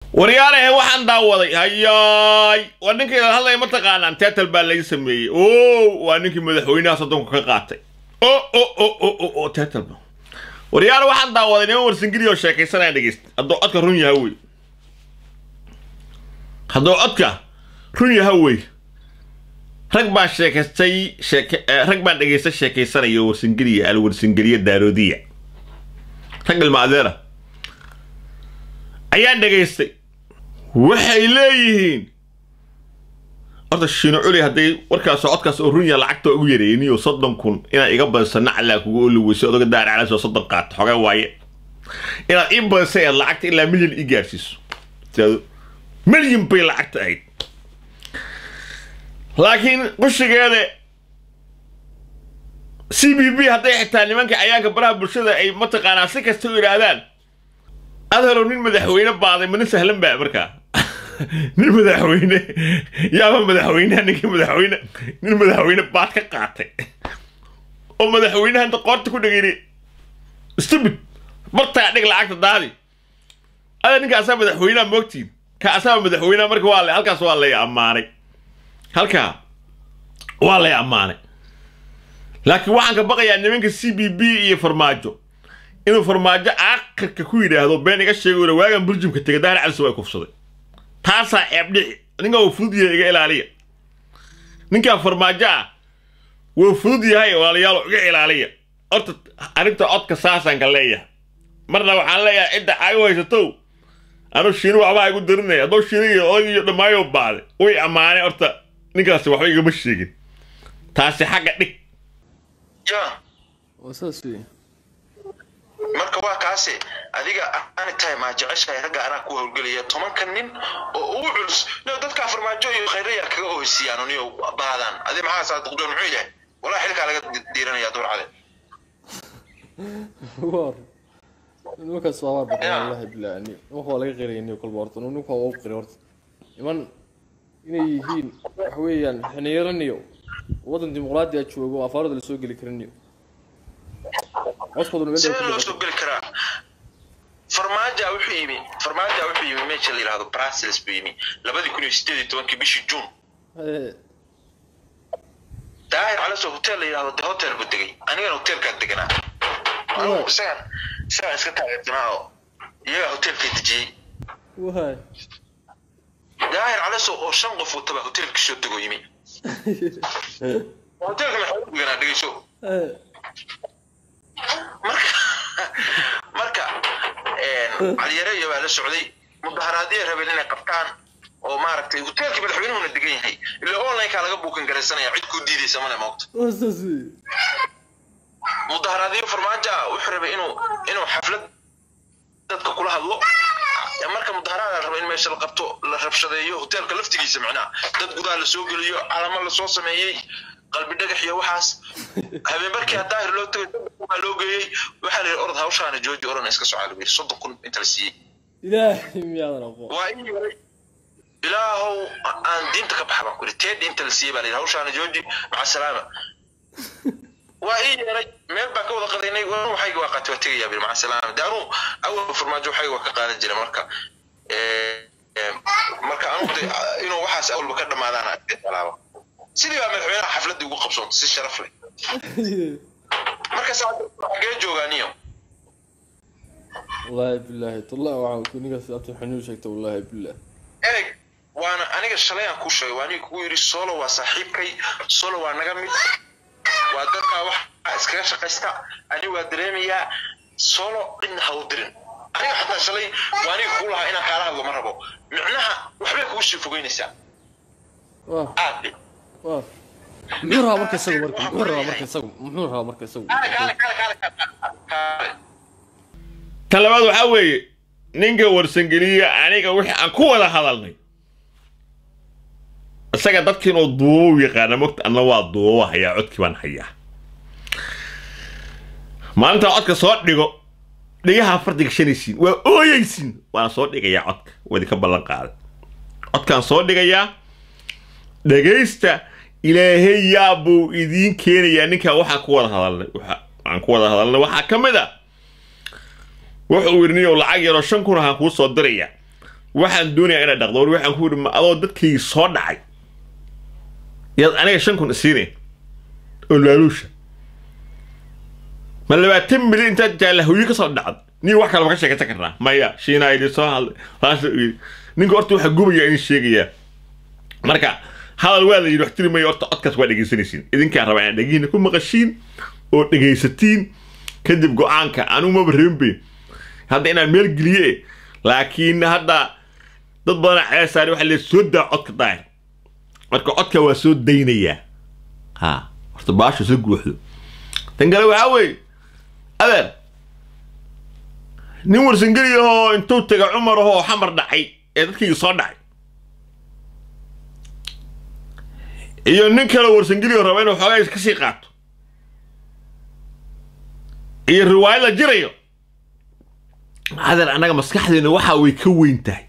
waryaalahe waxaan daawaday hayaay waa ninkayda hadlaya ma taqaanaan teetal baa laga sameeyey o waa ninkii madaxweynaha soddonka ka qaatay o o o o o o teetalba waryaale waxaan daawaday niman warsingili oo sheekaysanaya dhegeysta hadduu codka run yaha wey hadduu codka run yaha wey rag baan sheekaystay sheeke rag baan dhegaystay sheekaysanaya warsingiliya alwarsingiliya daaroodiya rag ilma adeera ayaan dhegaystay waxay leeyihiin horta shiino culi hadday warkaas codkaas oo runya lacagta ugu yareeyniyo soddon kun inaad iga badisa naclaa kugu oli weyso odaga daar calas oo soddon qaato xogaa waaye inaad ii badisay aad lacagta ilaa milyan ii gaarsiiso tiado milyan bay lacagta ahayd laakiin qushigeeda c b b hadday xitaa nimanka cayaanka baraha bulshada ay mataqaanaa si kasta u yidhaahdaan adhalow nin madaxweyne baaday ma nin sahlan baa markaa nin madaxweyne yaaba madaxweyneha ninkii madaxweyne nin madaxweyne baad ka qaatay oo madaxweynaha inta qoorta ku dhegeyni stupid bartaa dhig lacagta daadi ada ninka asaa madaxweynaha moogtiin ka asaa madaxweynaha marka waa le halkaas waa lay ammaanay halkaa waa lay ammaanay laakiin waxaan ka baqayaa nimanka c b b iyo farmaajo inuu farmaajo aakhirka ku yidhaahdo been iga sheego ila waagan burjumka tegay daar calis waa kufsaday taasaa ceebdhici ninkaa wuu fudud yahay iga ilaaliya ninkaa farmaajo ah wuu fudud yahay walaalayaalo iga ilaaliya horta arrinta codka saasaan ka leeyahay marna waxaan leeyahay cidda caagu haysatow anuu shiini waxbaa igu darinaya haddoo shiiniga odagiiyo dhammaayo baaday way ammaanay horta ninkaasi waxba igama sheegin taasi xagga dhig ya waa saas wey marka waa kaase adiga ani tahay maa jeceshahay ragga anaa ku howlgelaya tobanka nin oo ugu culus no dadkaa farmaajo iyo khayraya kaga oheysiiyaan niyo baadaan adi maxaa saa duqdoon muxuu yahay walaa xilkaa laga diiranaya duur cale war nimankaas waa baqan wallahi billahi nimanka waa laga qirayni kolba horta nimanka waa u qiray horta niman inay yihiin waxa weeyaan xiniiraniyo waddan dimuqraadi a joogo oo afaarada lasoo geli karaniyo codkooduna meel sidee loo soo geli karaa farmaaja wuxuu yimi farmaaja wuxuu yimi meesha la yidhahdo brussels buu yimi labadii kun iyo sideed iyo tobankii bishii june daahir calaso hotel la yidhahdo the hotel buu degay anigana hotelkaa deganaa anigu isagan isagan iska taageersanaa oo iyagaa hotelkay dejiyey waay daahir calaso oo shan qof wataba hotelkii soo degoo yimi hotelka maxaa deganaa dhegeyso marka marka caliyare iyo baa la socday mudaharaadiyay rabeen inay qabtaan oo maaragtay hoteelkii madaxweynuhuna degan yahay ilaa onlineka laga buukan garaysanaya cid kuu diidaysa male moogta waa saas wey mudaharaadiyo farmaajo ah wuxuu rabay inuu inuu xaflad dadka kula hadlo marka mudaharaad la raba in meesha la qabto la rabshadeeyo hoteelka laftigiisa macnaha dad gudaha lasoo geliyo calamo lasoo sameeyey qalbi dhagax iyo waxaas habeen markii daahir loo tagay waa loo geeyey waxaa la yidhi orod hawshaana jooji oran iska socaa lagu yidhi soddon kun inta la siiyey ilaahay miyaadan aqoon waa in yaray ilaahow aan diinta ka baxa baan ku yidhi teedhi inta la siiyey baa la yidhi hawshaana jooji maca salaama waa ii yeeray meel baan ka wada qadaynay waxayga waa qaatay waa tegayaa bil maca salaama de anuu awal farmaajo waxayga waa ka qaadan jira marka marka anugu de inuu waxaas awalba ka dhamaadaan alaaba sidii baa madaxweynaha xafladii ugu qabsoon si sharaf leh marka xagee joogaaniyo wallaahi billahi tallah waxaa ninkaas abta xanuun sheegta wallaahi billah ereg waana aniga shalay aan kuu sheegay waa aniga kugu yidhi solo waa saaxiibkay solo waa naga mid waa dadkaa waxa iskaga shaqaysta ani waa dareemayaa solo cidna ha u dirin aniga xataa shalay waa aniga kuu lahaa inaan kaala hadlo ma rabo micnaha waxbay kugu sii fogeynaysaa waa aad waa muxuu rabaa marka isagu marka muxuu rabaa marka isagu muxuu rabaa marka isagu kaale kaale kaale kaale kaale tan labaad waxaa weeye ninka warsangeliya aniga wixii aan ku wada hadalnay isaga dadkiin oo duubo u yaqaana mogta anna waa duubo hayaa codkii baan hayaa maalintaa codka soo dhigo dhigaha fardiga shanaysiin waa ooyeysiin waana soo dhigayaa codka waa idinka ballan qaaday codkaan soo dhigayaa dhegaysta ilaahay yaa buu idiin keenayaa ninkaa waxaan ku wada hadalnay waxa- waxaan ku wada hadalnay waxaa ka mid a wuxuu yidhi niyow lacag yaroo shan kun ahaan kuu soo diraya waxaan doonayaa inaad dhaqdo war waxaan ku yidhi ma adoo dadkii soo dhacay yaad aniga shan kun isiinay oo laaluusha ma labaatan milyan intaad jaalahoyi ka soo dhacd nin wax kaleba ka sheekaysan karnaa maya shiinaa idin soo hadlay saas yidhi ninka horta waxaa gubaya idin sheegayaa marka hadal waa la yidhi wax tiri mayo horta codkaas waa dhegaysanaysiin idinkaa rabaa inaad dhegihiina ku maqashiin oo dhegaysatiin kadib go-aanka anigu maba reembe hadda inaan meel geliye laakiin hadda dad badan ceesaari waxa lee soo daa codka daahir marka codka waa soo daynayaa ha horta baasha soo guuxdo tan kale waxaa weeye adeer nin warsangeli ahoo intuu taga cumar ahoo xamar dhacay ee dadkayga soo dhacay iyo nin kale warsangeli oo raba inuu xoogaa ka sii qaato iyo riwaayad la jirayo adeer annaga maskaxdeena waxa way ka weyn tahay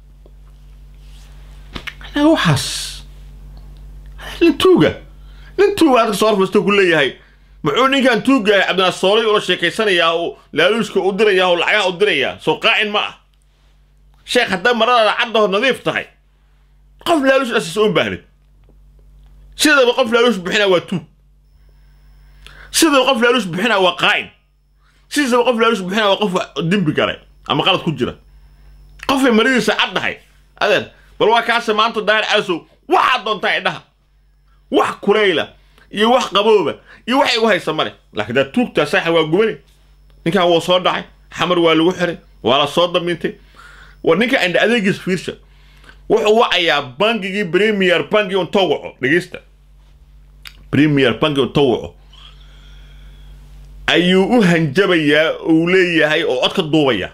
annaga waxaas nin tuuga nin tuuga adka soo horfasta ku leeyahay muxuu ninkan tuuga yahay cabdinaasoolay ula sheekaysanayaa oo laaluushka u dirayaa oo lacagaha u dirayaa soo qaa'in ma ah sheekh hadday maradaada caddaho nadiif tahay qof laaluush dhasiisa un baahnid sidaba qof laaluush bixinaa waa tuug sidaba qof laaluush bixinaa waa qaa'in sidaba qof laaluush bixinaa waa qof dembi galay ama qalad ku jira qofay maradiisa caddahay adeer bal waa kaase maanta daahir caasow waxaad doontaa idhaha wax kulayla iyo wax qabooba iyo wax igu haysa male laakiin daa tuugtaa saaxa waa gubani ninkan wuu soo dhacay xamar waa lagu xiray waa la soo damiintay war ninka indha adeegiis fiirsha wuxuu wacayaa bangigii premier bangi untoo waco dhegeysta premier bangi untoo waco ayuu u hanjabayaa uu leeyahay oo cod ka duubaya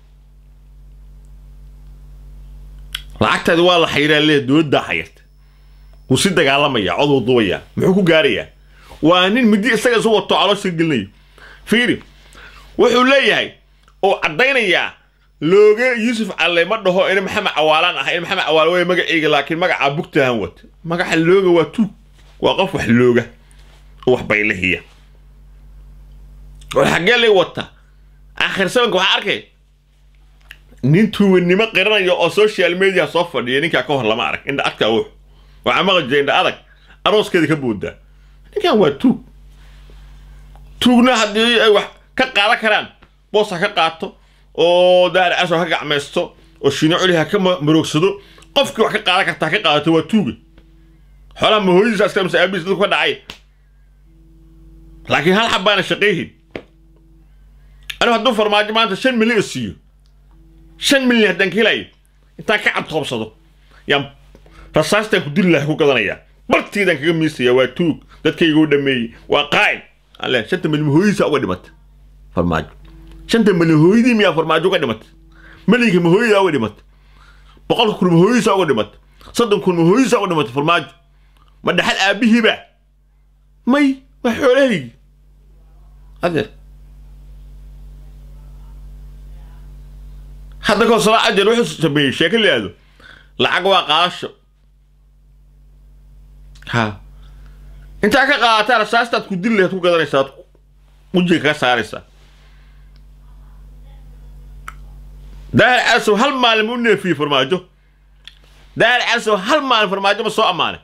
lacagtaadi waa la xayiraa leeyahay dowladdaa xayirta wuu si dagaalamaya cod uu duubayaa muxuu ku gaarayaa waa nin midi isaga isu wato caloosha gelinayo fiiri wuxuu leeyahay oo caddaynayaa looge yuusuf calle ma dhaho in maxamed cawaalaan ah in maxamed cawaale way magaceyga laakiin magacaa bugtahan wata magaca looga waa tuug waa qof wax looga oo wax baylahiya war xaggee lay wata aakhir sabanka waxaa arkay nin tuuganimo qiranaya oo social media soo fadhiya ninkaa ka hor lama arag indha adka wux waxaa maqli jira indha adag arooskeeda ka boodaa ninkan waa tuug tuugna haddii ay wax ka qaadan karaan boos ha ka qaato oo daahir caso ha ka gacmaysto oo shiino culi ha ka maroogsado qofkii wax ka qaadan karta ha ka qaadato waa tuuga xoolaha mahooyadiisa askar mase aabihiis dadku ka dhacay laakiin hal xabbaana shaqayhin anigu hadduu farmaajo maanta shan milyan siiyo shan milyan haddaan ka helayo intaan ka cadtoobsado yaan rasaastaan ku dili laha ku gadanayaa bartiidaan kaga miisaya waa tuug dadkayga u dhameeyey waa qaa'il alle shanta milyan mahooyadiisa uga dhimata farmaajo shanta milyan hooyadii miyaa farmaajo uga dhimata milyanka mahooyada uga dhimata boqolka kun mahooyadiisa uga dhimata soddon kun mahooyadiisa uga dhimata farmaajo ma dhaxal aabihiiba may waa xoolahaygi adeer hadda koo salaa ajar wuxuu sameeyey sheeko liaado lacag waa qaadasho ha intaa ka qaadataa rasaastaad ku dili lahayd ku gadanaysaa ad wejiga kaga saaraysaa daahir calasow hal maalin ma u neefiyey farmaajo daahir calasow hal maalin farmaajo ma soo ammaanay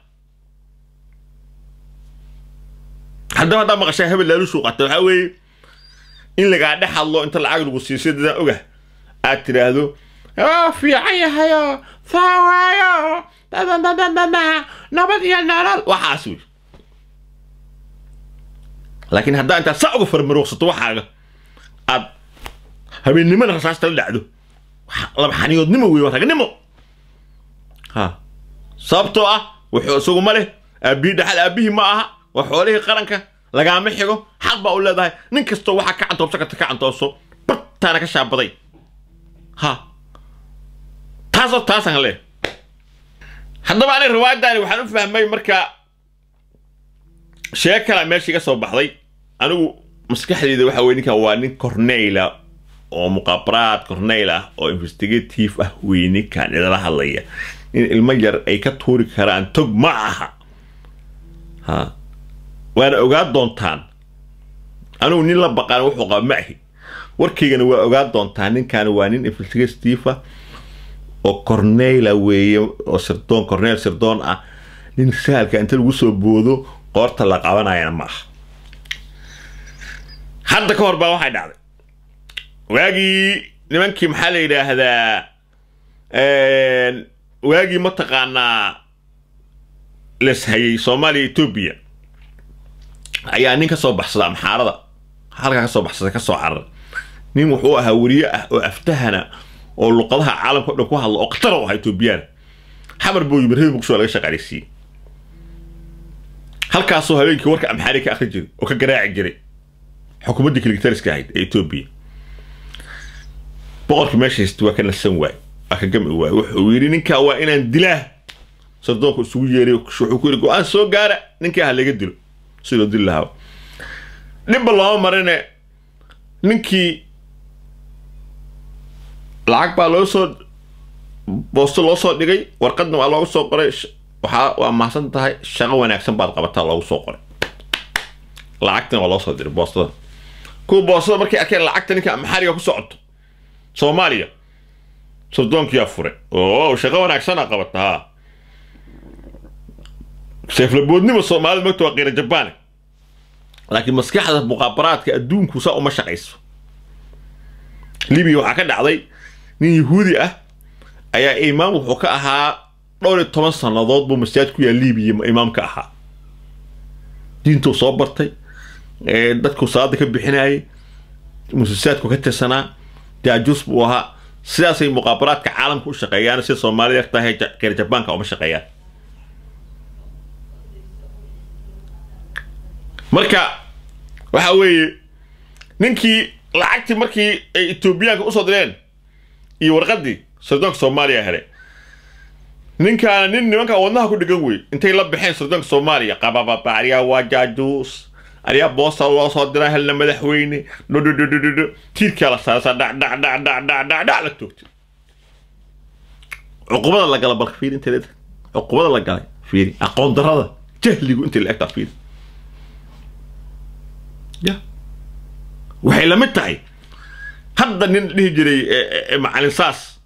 haddaba haddaa maqashaa hebel laalushuu qata waxaa weeye in lagaa dhex hadlo inta lacag lagu siisay dadaan ogah aad tidhaahdo oo fiican yahayo saa waayo dadadadadada nabad iyo nolol waxaas wey laakiin haddaa intaad sa uga farmaroogsato waxaaga aad habeennimana rasaasta la dhacdo laba xaniyoodnimo wey waa ragnimo ha sababtoo ah wuxuu isagu ma leh aabbihii dhaxal aabbihii ma aha waa xoolihii qaranka lagaama xigo xaq baa u leedahay nin kastoo waxaa ka cantoobsan karta ka cantoobso bartaana ka shaabaday ha taasoo taasaan leh haddaba aniga riwaayaddaani waxaan u fahmay marka sheeg kala meesha iga soo baxday anigu maskaxdeyda waxa weye ninkan waa nin corneyla oo muqaabaraad corneyl ah oo investigative ah wey ninkan idala hadlaya in ilmo yar ay ka tuuri karaan tog ma aha ha waana ogaa doontaan anigu nin la baqaan wuxuu qaba ma ahi warkaygana waa ogaa doontaan ninkan waa nin investigative ah oo corneyla weeye oo sirdoon corneyl sirdoon ah nin sahalka inta lagu soo boodo qoorta la qabanayana ma aha hadda ka hor baa waxay dhacday waagii nimankii maxaa la yidhaahdaa waagii mataqaanaa lashayay soomaaliya etoobiya ayaa nin ka soo baxsada amxaarada halkaa ka soo baxsada ka soo carar nin wuxuu ahaa weriye ah oo aftahana oo luqadaha caalamka o dhan ku hadla oo khatar u ahaa etoobiyaan xamar buu yimid reer muqdisho laga shaqaaleysiiyey halkaasoo habeenkii warka amxaari ka akhri jiray oo ka garaaci jiray xukuumaddii kiligtariska ahayd ee etoobiya boqorkii meesha haysta waa ka nasan waay waa ka gami waay wuxuu yidhi ninkaa waa inaan dilaa sardoonku isugu yeeray wuxuu ku yidhi go-aan soo gaara ninkaa ha laga dilo sidoo dili lahaa dhibba looma marine ninkii lacag baa loo soo boosto loo soo dhigay warqadna waa loogu soo qoray waxaa waa mahadsan tahay shaqo wanaagsan baad qabataa loogu soo qoray lacagtana waa loo soo diray boostada kuwa boostada markay arkeen lacagta ninka amxaariga ku socoto soomaaliya sardoonkiyaa fure oo shaqo wanaagsana qabata ha seeflaboodnima soomaalida magta waa qiira jabaan laakiin maskaxda muqaabaraadka adduunku saa uma shaqayso libiya waxaa ka dhacday nin yahuudi ah ayaa imaam wuxuu ka ahaa dhowr iyo toban sannadood buu masaajid ku yaal libiya imaamka ahaa diintuu soo bartay dadku salaada ka bixinayay musasaadku ka tirsanaa jaajuus buu ahaa sidaasay muqaabaraadka caalamka u shaqeeyaan sida soomaalida tahay qiira jabaanka uma shaqeeyaan marka waxa weeye ninkii lacagtii markii ay etoobiyaanka usoo direen iyo warqadii sardoonka soomaaliya hele ninkaana nin nimanka wadnaha ku dhigan wey intay la baxeen sardoonka soomaaliya qabababa ariyaa waa jaajuus ariyaa boosta loo soo diraa helna madaxweyne dhodhodhodhodho tiirkaa la saarasa dhac dhac dhac dhac dhac dhac dhac la toogtay cuqubada la gala balka fiiri intay leedahay cuqubada la galay fiiri aqoon darada jahligu intay la egtaa fiiri ya waxay la mid tahay hadda nin dhihi jiray macalin saas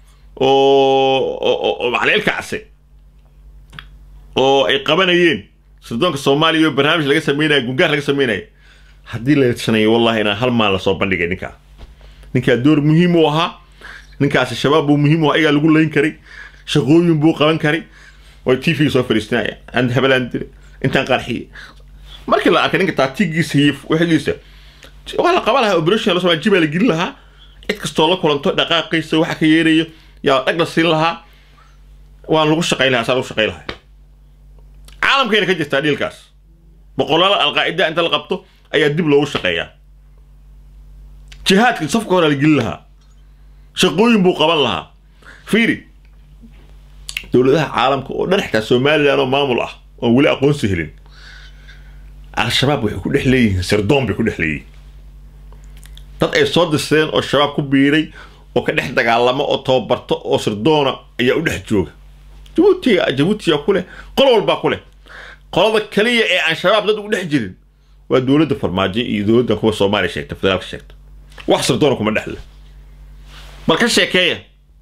oo macalin ilkacse oo ay qabanayeen sirdoonka soomaaliya oo barnaamij laga sameynaya gungaar laga sameynaya haddii la sanayo wallahi inaan hal maal lasoo bandhigay ninkaa ninkaa door muhiim u ahaa ninkaasi shabaab buu muhiim u ahaa ayagaa lagu layn karay shaqooyin buu qaban karay oo t v soo fadhiisanaya and habelaan dire intaan qarxiyey markii la arkay ninka taatigiisa iyo wixigiisa waa la qaban lahaa operation la jibaa la gelin lahaa cid kastoo la kulanto dhaqaaqiisa waxa ka yeerayo yaa dhag la siin lahaa waan lagu shaqayn lahaa saa lagu shaqayn lahaa caalamkayna ka jirtaa dhiilkaas boqolaal alqaacida inta la qabto ayaa dib loogu shaqeeyaa jihaadka safka hore la gelin lahaa shaqooyin buu qaban lahaa fiiri dowladaha caalamka oo dhan xitaa somalilan oo maamul ah oon weli aqoonsi helin al-shabaab waxay ku dhex leeyihiin sirdoon bay ku dhex leeyihiin dad ay soo disteen oo shabaab ku biiray oo ka dhex dagaalamo oo tababarto oo sirdoona ayaa u dhex jooga jabuutiga jabuutiya ku leh qol walbaa ku leh qolada kaliya ee aan shabaab dad ugu dhex jirin waa dowladda farmaajo iyo dowladda kuwa soomaaliya sheegta federaalka sheegta wax sirdoona kuma dhexle bal ka sheekeeya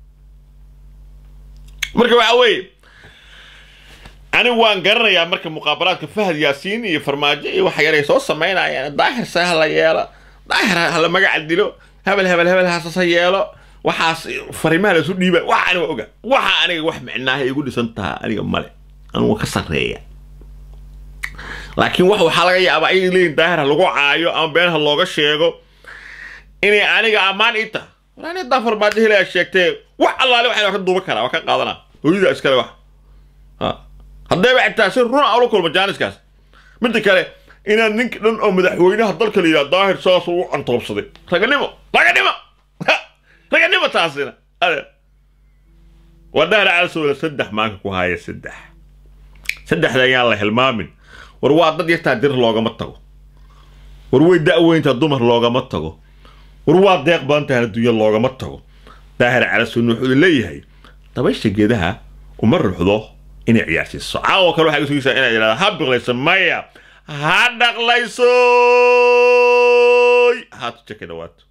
marka waxaa weeye anigu waan garanayaa marka muqaabaraadka fahad yaasiin iyo farmaajo iyo waxa yaray soo samaynayaan daahir se hala yeelo daahir hala magaca dilo hebel hebel hebel hasasa yeelo waxaas fariimaha laisu dhiiba waxa aniga oga waxa aniga wax micnaaha igu dhisan taha aniga male anugu ka sarreeya laakiin wax waxaa laga yaabaa ayay leeyihin daahir ha lagu caayo ama been ha looga sheego inay aniga ammaan ii taha walaani haddaan farmaajo helaya sheegtee wax allaale waxaa ka duuban karaa waa ka qaadanaa hooyada iskale wax haddayba xitaa si run a ula kulma jaaniskaas midda kale inaad ninka dhan oo madaxweynaha dalka la yidhaha daahir saasuu u cantoobsaday raganimo raganimo raganimo taasina ade waa daahir calasoola saddex maanka ku haaya saddex saddexda ayaan la hilmaamin war waa dad yartaa dir loogama tago war way da-weyntaa dumar loogama tago war waa deeq badan tahay adduunya loogama tago daahir calasoon wuxuu leeyahay dabaysha geedaha uma ruxdo inay ciyaarsiiso caawo kale waxay sugaysaa inay yidhahda ha biqlayso maya ha dhaqlayso haatu jeka dhawaato